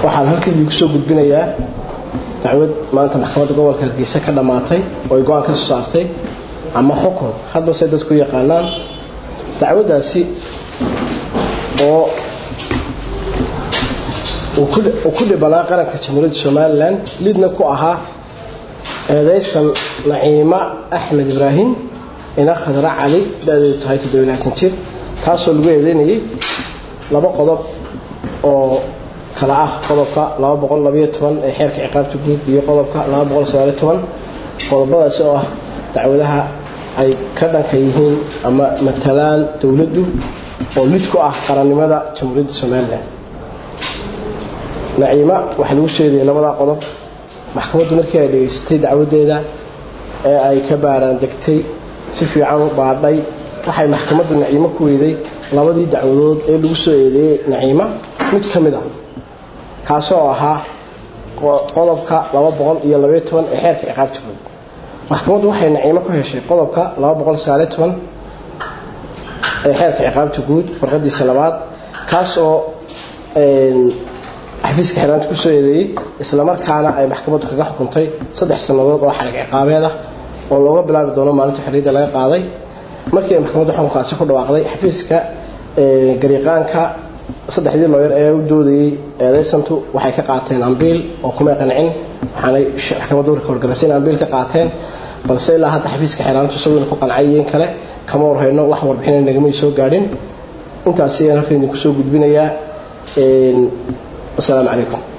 waxaan halkan idinku soo gudbinayaa dacwad maanta maxkamadda gobolka hargeysa ka dhammaatay oo ay go-aan ka soo saartay ama xukun hadba say dadku yaqaanaan dacwaddaasi oo uu ku dhibanaa qaranka jamhuuriyadda somalilan lidna ku ahaa eedaysan naciima axmed ibraahim ina khadra cali da-deedu tahay toddobilaatan jir taasoo lagu eedeynayay laba qodob oo kala ah qodobka ee xeerka ciqaabta guud iyo qodobka qodobadaasi oo ah dacwadaha ay ka dhanka yihiin ama matalaan dowladdu oo lid ku ah qarannimada jamhuuriyadda somalilan naciima waxaa lagu sheegayay labadaa qodob maxkamaddu markii ay dhegaysatay dacwaddeeda ee ay ka baaraan degtay si fiican u baadhay waxay maxkamaddu naciimo ku weyday labadii dacwadood ee lagu soo eedeeyey naciima mid ka mid a kaasoo ahaa qodobka iyo ee xeerka ciqaabta guud maxkamaddu waxay naciimo ku heshay qodobka ee xeerka ciqaabta guud farqadiisa labaad kaas oo xafiiska xiraanta ku soo eedeeyey islamarkaana ay maxkamaddu kaga xukuntay saddex sannadood oo xarig ciqaabeed ah oo looga bilaabi doono maalinta xorriyadda laga qaaday markii ay maxkamadda xukunkaasi ku dhawaaqday xafiiska gariiqaanka saddexdii looyar ee u doodayey eedaysantu waxay ka qaateen ambiil oo kumay qancin waxaanay maxkamadda warka horgaraysan ambiil ka qaateen balse ilaa hadda xafiiska xiraantu isaguna ku qancayeen kale kama warhayno wax warbixina nagamay soo gaadhin intaasi ayaan halkan idinku soo gudbinayaa wasalaamu calaykum